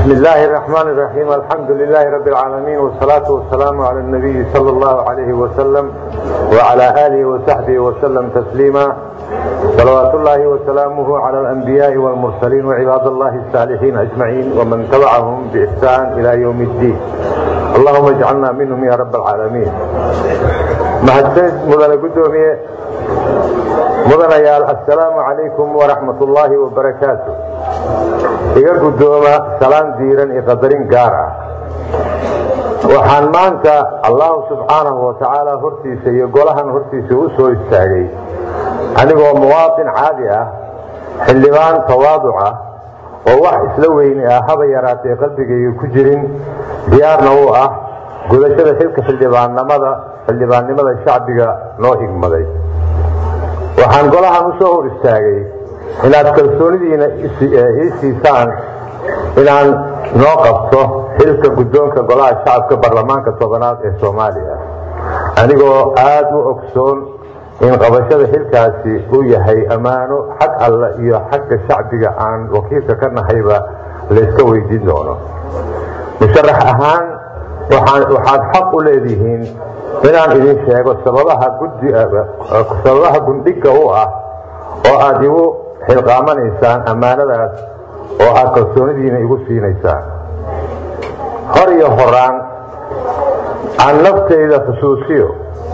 بسم الله الرحمن الرحيم الحمد لله رب العالمين والصلاة والسلام على النبي صلى الله عليه وسلم وعلى آله وصحبه وسلم تسليما صلوات الله وسلامه على الأنبياء والمرسلين وعباد الله الصالحين أجمعين ومن تبعهم بإحسان إلى يوم الدين اللهم اجعلنا منهم يا رب العالمين mahadsanid mudane guddoomiye mudanayaal assalaamu calaykum waraxmat ullaahi wabarakaatu iga guddooma salaan diiran iyo qadarin gaar ah waxaan maanta allahu subxaanahu watacaala hortiisa iyo golahan hortiisa u soo istaagay anigoo muwaatin caadi ah xildhibaan tawaaduc ah oo wax isla weyni ah haba yaraatee qalbigayga ku jirin diyaarna u ah gudashada xilka xildhibaannimada xildhibaannimada shacbiga noo higmaday waxaan golahan u soo hor istaagay inaad kalsoonidiina ii siisaan inaan noo qabto xilka guddoonka golaha shacabka baarlamaanka tobanaad ee soomaaliya anigoo aad u ogsoon in qabashada xilkaasi uu yahay ammaano xag alle iyo xagga shacbiga aan wakiilka ka nahayba layska weydiin doono musharax ahaan waxaad xaq u leedihiin inaan idin sheego sababaha gundhiga u ah oo aad igu xilqaamanaysaan ammaanadaas oo aad kalsoonidiina igu siinaysaan hor iyo horaan aan naftayda xusuusiyo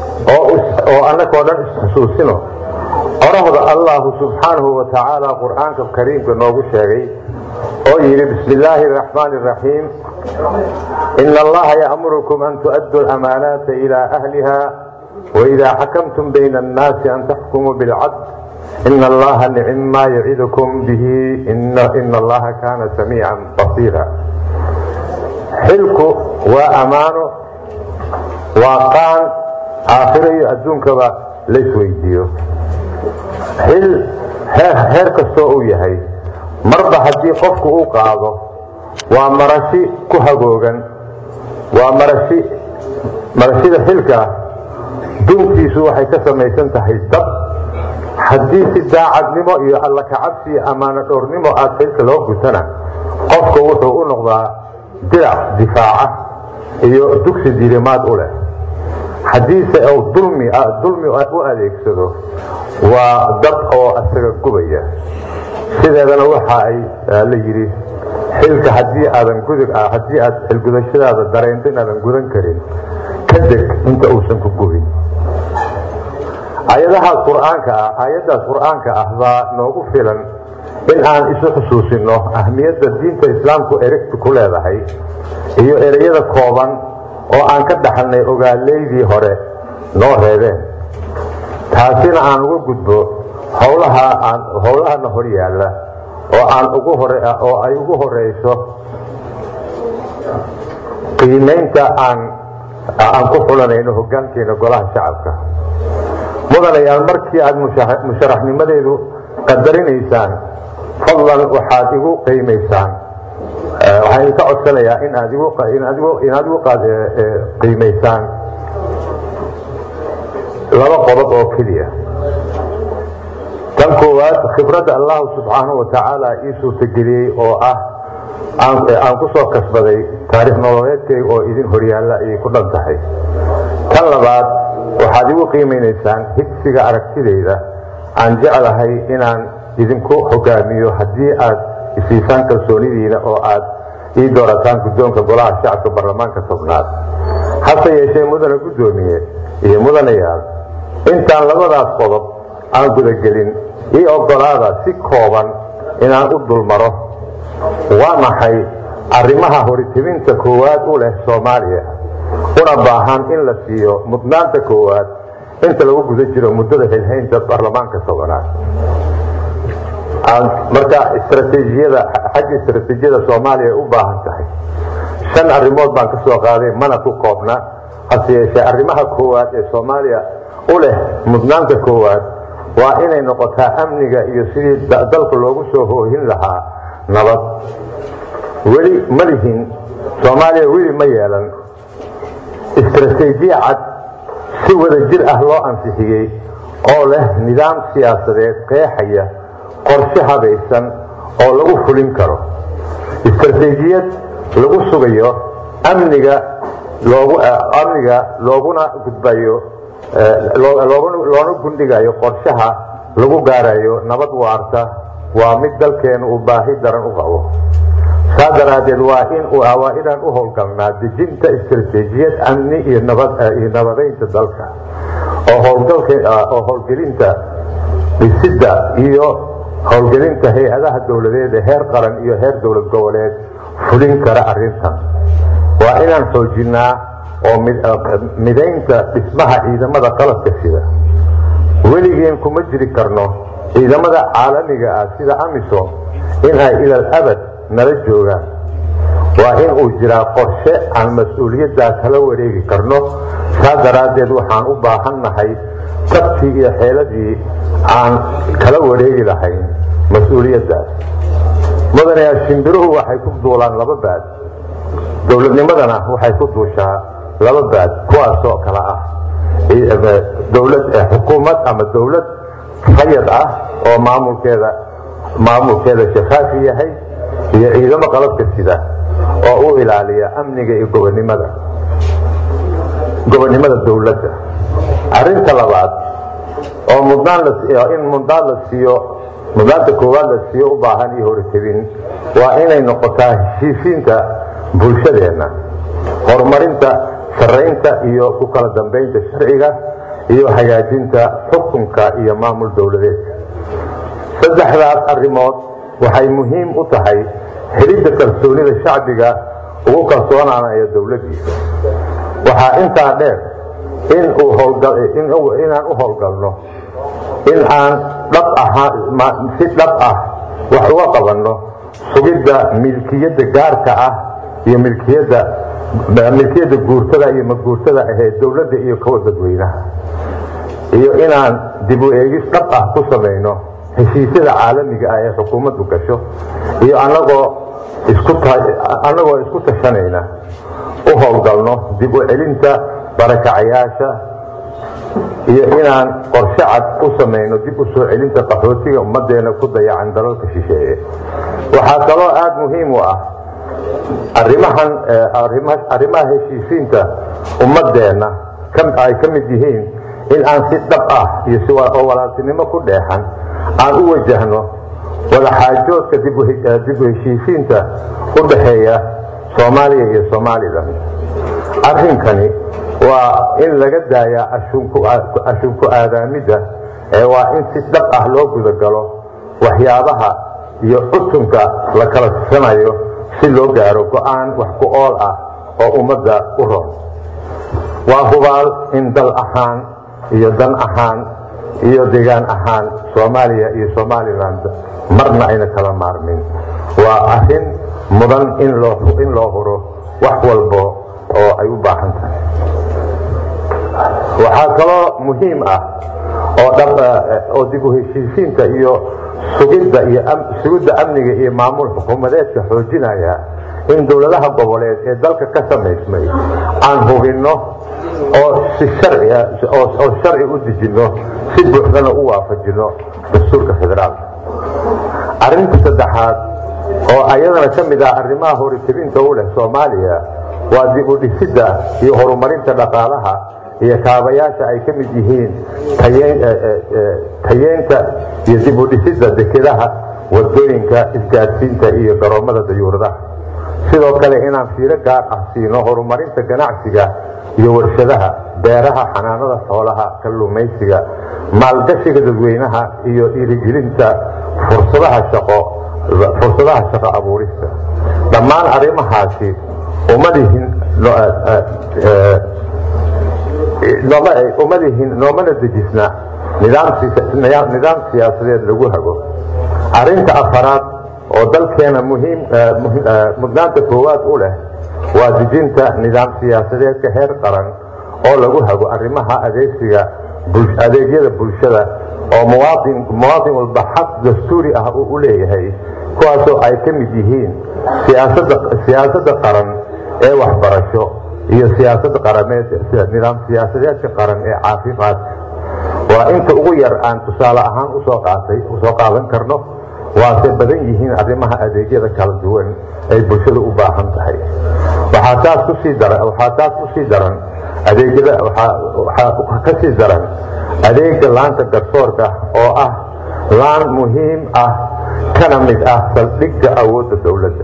oo annagoo dhan isxusuusino qorahda allahu subxaanahu wa tacaala qur'aanka kariimka noogu sheegay oo yidhi bismi illaahi araxmaani araxiim ina allaha ya'murukum an tu'addu lamaanaata ilaa ahliha waidaa xakamtum bayna annaasi an taxkumuu bilcadl ina allaha nicim maa yacidukum bihi ina allaha kaana samiican basiira xilku waa ammaano waa qaan aakhiro iyo adduunkaba laysweydiiyo xil heer kastoo uu yahay marba haddii qofku uu qaado waa marashi ku hagoogan waa marashi marashida xilka duntiisu waxay ka samaysan tahay dab haddii si daacadnimo iyo alla kacabsi iyo ammaano dhowrnimo aad xilka loo gutana qofku wuxuu u noqdaa dirac difaaca iyo dugsi dirimaad u leh haddiise uu dulmi dulmi u adeegsado waa dab oo asaga gubaya sideedana waxa ay la yidhi xilka haddii aadan haddii aad xilgudashadaada dareento inaadan gudan karin ka deg inta uusan ku gubin ayadahaas qur-aanka ah aayaddaas qur-aanka ah baa noogu filan in aan isu xusuusino ahmiyadda diinta islaamku erigta ku leedahay iyo ereyada kooban oo aan ka dhaxalnay ogaaleydii hore noo reebeen taasina aan uga gudbo howlahana hor yaalla oo aan oo ay ugu horeyso qiimaynta aan ku xulanayno hogaankeena golaha shacabka mudanayaal markii aad musharaxnimadeedu qadarinaysaan fadlan waxaad igu qiimaysaan waxaan idinka codsanayaa in aad igu qiimaysaan laba qodob oo keliya tan koowaad khibradda allahu subxaanahu wa tacaala ii suurtageliyey oo ah aan ku soo kasbaday taariikh nololeedkayga oo idin horyaalla ayay ku dhan tahay tan labaad waxaad igu qiimaynaysaan higsiga aragtidayda aan jeclahay inaan idinku hogaamiyo haddii aad isiisaan kalsoonidiina oo aad ii doorataan guddoonka golaha shacabka baarlamaanka tobnaad hase yeeshee mudane guddoomiye iyo mudanayaal intaan labadaas qodob aan gudagelin ii ogolaada si kooban inaan u dulmaro waa maxay arrimaha horitibinta koowaad u leh soomaaliya una baahan in la siiyo mudnaanta koowaad inta lagu guda jiro muddada xilhaynta baarlamaanka tobanaad marka istraatiijiyada xagga istraatiijiyada soomaaliya u baahan tahay shan arrimood baan ka soo qaaday mana ku koobna hase yeeshee arrimaha koowaad ee soomaaliya u leh mudnaanta koowaad waa inay noqotaa amniga iyo sidii dalka loogu soo hoohin lahaa nabad weli ma lihin soomaaliya weli ma yeelan istraatiijiya cad si wada jir ah loo ansixiyey oo leh nidaam siyaasadeed qeexaya qorshe habaysan oo lagu fulin karo istaraatiijiyad lagu sugayo amniga loogu amniga looguna gudbayo loona gundhigayo qorshaha lagu gaarayo nabad waarta waa mid dalkeenu uu baahi daran u qabo saa daraaddeed waa in waa inaan u howlgalnaa dejinta istaraatiijiyad amni iyo nabadiyo nabadaynta dalka oo howlgelinta dhisidda iyo howlgelinta hay-adaha dowladeed ee heer qaran iyo heer dowlad goboleed fulin kara arintan waa inaan xoojinaa oo midaynta dhismaha ciidamada qalabka sida weligeen kuma jiri karno ciidamada caalamiga ah sida amisom in ay ilal abad nala joogaan waa in uu jiraa qorshe aan mas-uuliyaddaa kala wareegi karno saa daraaddeed waxaan u baahannahay tabtii iyo xeeladii aan kala wareegi lahayn mas-uuliyaddaas mudanayaa shimbiruhu waxay ku duulaan laba baad dowladnimadana waxay ku duushaa laba baad kuwaasoo kale ah dowlad xukuumad ama dowlad rayad ah oo maamulkeeda maamulkeeda shafaafi yahay iyo ciidamo qalabka sida oo u ilaaliya amniga iyo gobonimada gobonnimada dowladda arinta labaad oo mudnaan in mudnaan la siiyo mudnaanta koowaad la siiyo u baahan iyo horitebin waa inay noqotaa heshiisiinta bulshadeenna horumarinta saraynta iyo ku kala dambaynta sharciga iyo hagaajinta xukunka iyo maamul dowladeedka saddexdaas arrimood waxay muhiim u tahay helidda kalsoonida shacbiga ugu kalsoonaanaya dowladdiisa waxaa intaa dheer inaan u howlgalno in aan si dhab ah wax uga qabanno sugidda milkiyadda gaarka ah iyo milkiyadda milkiyadda guurtada iyo maguurtada ahee dowladda iyo kuwa dadweynaha iyo inaan dib u eegis dhab ah ku samayno heshiisyada caalamiga ah ee xukuumaddu gasho iyo anagoo iskuanagoo isku tashanayna u howlgalno dib u celinta barakacayaasha iyo inaan qorshe cad u samayno dib u soo celinta qaxootiga ummadeena ku dayacan dalalka shisheeye waxaa kaloo aada muhiim u ah arimahan arrimaha heshiisiinta ummadeenna ay ka mid yihiin in aan si dhab ah iyo oo walaaltinimo ku dheexan aan u wajahno wadaxaajoodka dib u heshiisiinta u dhaxeeya soomaaliya iyo somalilan arrinkani waa in laga daayaa ashunku aadaamidda ee waa in si dhab ah loo gudagalo waxyaabaha iyo cutunka la kala sisanayo si loo gaaro go-aan wax ku ool ah oo ummadda u roon waa hubaal in dal ahaan iyo dan ahaan iyo deegaan ahaan soomaaliya iyo somaliland marna ayna kala maarmin waa arrin mudan in loo huro wax walbo oo ay u baahan tahay waxaa kaloo muhiim ah oo dib u heshiisiinta iyo sugidda iyo sugidda amniga iyo maamul xukuumadeedka xoojinaya in dowladaha goboleed ee dalka ka samaysmay aan hubinno oo si oo sharci u dejinno si buuxdana u waafajinno dastuurka federaalka arrinta saddexaad oo ayadana ka mid ah arrimaha horitebinta u leh soomaaliya waa dib u dhisidda iyo horumarinta dhaqaalaha iyo kaabayaasha ay ka mid yihiin tayeenta iyo dib u dhisidda dekedaha wadooyinka isgaadsiinta iyo garoomada dayuuradaha sidoo kale inaan fiiro gaar ah siino horumarinta ganacsiga iyo warshadaha beeraha xanaanada xoolaha kalluumaysiga maalgashiga dadweynaha iyo dhiirigelinta fursadaha shaqo fursadaha shaqo abuurista dhammaan arrimahaasi umadihin umadihin noomana dejisna nidaam siyaasadeed lagu hago arinta afaraad oo dalkeena mudnaanta koowaad u leh waa dejinta nidaam siyaasadeedka heer qaran oo lagu hago arrimaha adeegsiga adeegyada bulshada oo muwaadin walba xaq dastuuri ah uu u leeyahay kuwaasoo ay ka mid yihiin siyaasadda qaran ee waxbarasho iyo siyaasada qarameed nidaam siyaasadeedka qaran ee caafimaadka waa inta ugu yar aan tusaale ahaan usoo qaatay usoo qaadan karno waase badan yihiin arrimaha adeegyada kala duwan ay bulshada u baahan tahay waxaa taas kusii daran waxaa taas kusii daran adeegyada waxaa ka sii daran adeega laanta garsoorka oo ah laan muhiim ah kana mid ah saldhigga awoodda dowladda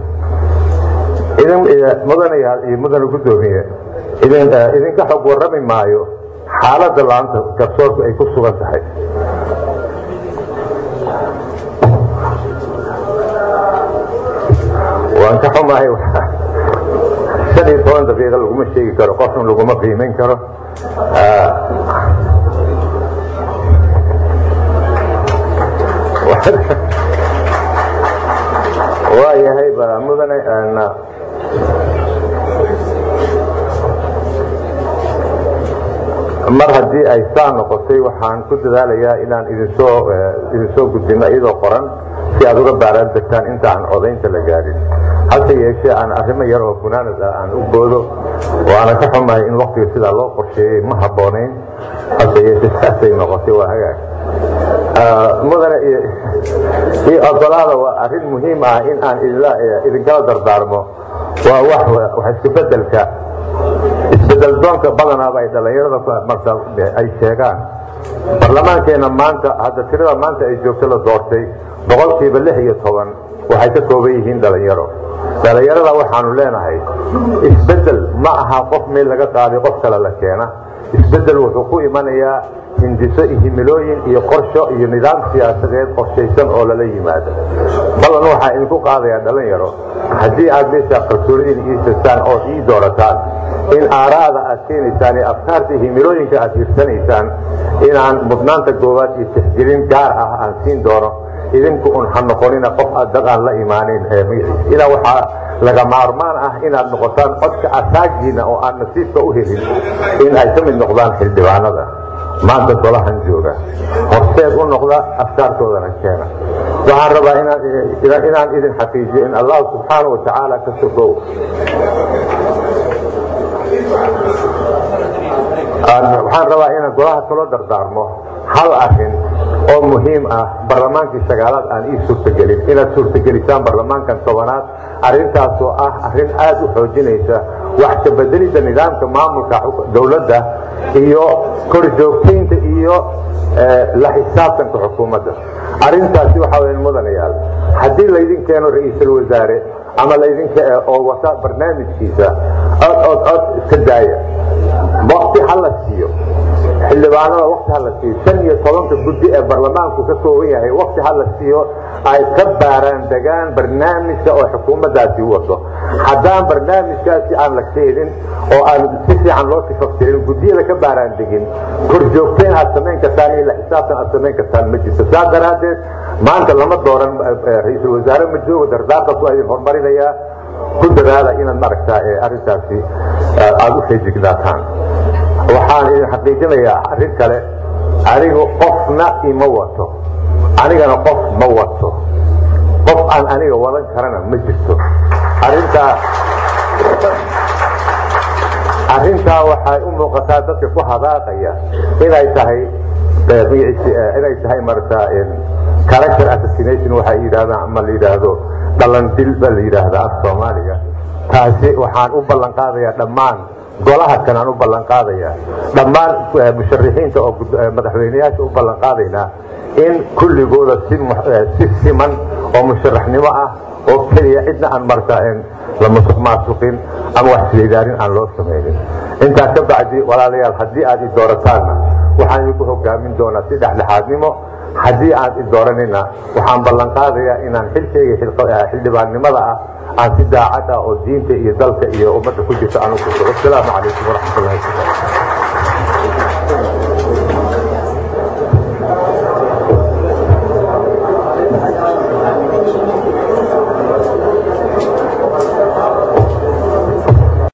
mudanayaal iyo mudane guddoomiye idinka xog warrami maayo xaaladda laanta garsoorku ay ku sugan tahay waan ka xumahay shan iyo toban daqiiqa laguma sheegi karo qofna laguma qiimayn karo waa yahay mudane mar haddii ay saa noqotay waxaan ku dadaalayaa inaan idinsoo idinsoo gudbino iyadoo qoran si aad uga baaraan degtaan inta aan codaynta la gaadhin hase yeeshee aan arrimo yar oo funaanad ah aan u boodo oo aanan ka xumahay in waktiga sidaa loo qorsheeyey ma habboonayn hase yeeshee saasay noqotay waa hagaag mudane iyo ogolaada waa arrin muhiim ah in aan idinkala dardaarmo waa wax iskubedelka isbedel doonka badanaaba ay dhallinyarada marka ay sheegaan barlamaankeenna maanta hadda tirada maanta ay joogto la doortay boqolkiiba lix iyo toban waxay ka kooban yihiin dhallinyaro dhallinyarada waxaanu leenahay isbedel ma aha qof meel laga qaaday qof kale la keena isbedel wuxuu ku imanayaa hindiso iyo himilooyin iyo qorsho iyo nidaam siyaasadeed qorshaysan oo lala yimaado ballan waxaa idinku qaadayaa dhalinyaro haddii aad meeshaa kalsoonidiin iisastaan oo ii doorataan in aaraada aad keenaysaan iyo afkaarta iyo himilooyinka aad hirsanaysaan inaan mudnaanta goowaad iyo tixgelin gaar ah aan siin doono idinku un ha noqonina qof dad aan la imaanin ilaa waxaa laga maarmaan ah inaad noqotaan codka asaagiina oo aan nasiibka u helin in ay ka mid noqdaan xildhibaanada maanta golahan jooga horseed u noqda afkaartoodana keena waxaan rabaa inaan idin xaqiijiyo in allah subxaana wa tacaala ka sokow waxaan rabaa inaan golaha kaloo dardaarmo hal arin oo muhiim ah barlamaankii sagaalaad aan ii suurtagelin inaad suurtagelisaan barlamaankan tobanaad arintaasoo ah arin aad u xoojinaysa wax kabedelidda nidaamka maamulka dowladda iyo korjoogtaynta iyo la xisaabtanka xukuumadda arintaasi waxaa weya mudanayaal haddii laydin keeno ra-iisul wasaare ama laydinka oo wata barnaamijkiisa cod cod cod iska daaya wakti ha la siiyo xildhibaanada wakti ha la siiyo shan iyo tobanka guddi ee barlamaanku ka kooban yahay wakti ha la siiyo ay ka baaraan degaan barnaamijka oo xukuumaddaasi wato haddaan barnaamijkaasi aan la keenin oo aan si fiican loo tifaftirin guddiyada ka baaraan degin korjoogteen aad samayn kartaan iyo la xisaabtan aad samayn kartaan ma jirto saas daraaddeed maanta lama dooran ra-iisul wasaare ma joogo dardaarkaas waa idin horumarinayaa ku dadaala inaad maaragtaa arrintaasi aada u feejignaataan waxaan idin xaqiijinayaa arrin kale anigu qofna ima wato anigana qof ma wato qof aan aniga wadan karana ma jirto arintaa arrintaa waxay u muuqataa dadka ku hadaaqaya inay tahay inay tahay marata character assassination waxay yidhahdaan ama la yidhaahdo dhalandil ba la yidhaahdaa af soomaaliga taasi waxaan u ballan qaadayaa dhammaan golaha kan aan u ballan qaadaya dhammaan musharixiinta oo madaxweyneyaasha u ballan qaadaynaa in kulligooda si siman oo musharaxnimo ah oo keliya cidna aan marta la musuq maasuqin ama wax isweydaarin aan loo samaynin intaa ka bacdi walaalayaal haddii aad i doorataanna waxaan idinku hogaamin doonaa si dhexdhexaadnimo haddii aad i dooranina waxaan ballan qaadayaa inaan xilkayga xildhibaannimada ah aan si daacad ah oo diinta iyo dalka iyo ummadda ku jirta anugu wasalaamu calaykum waraxmatullahi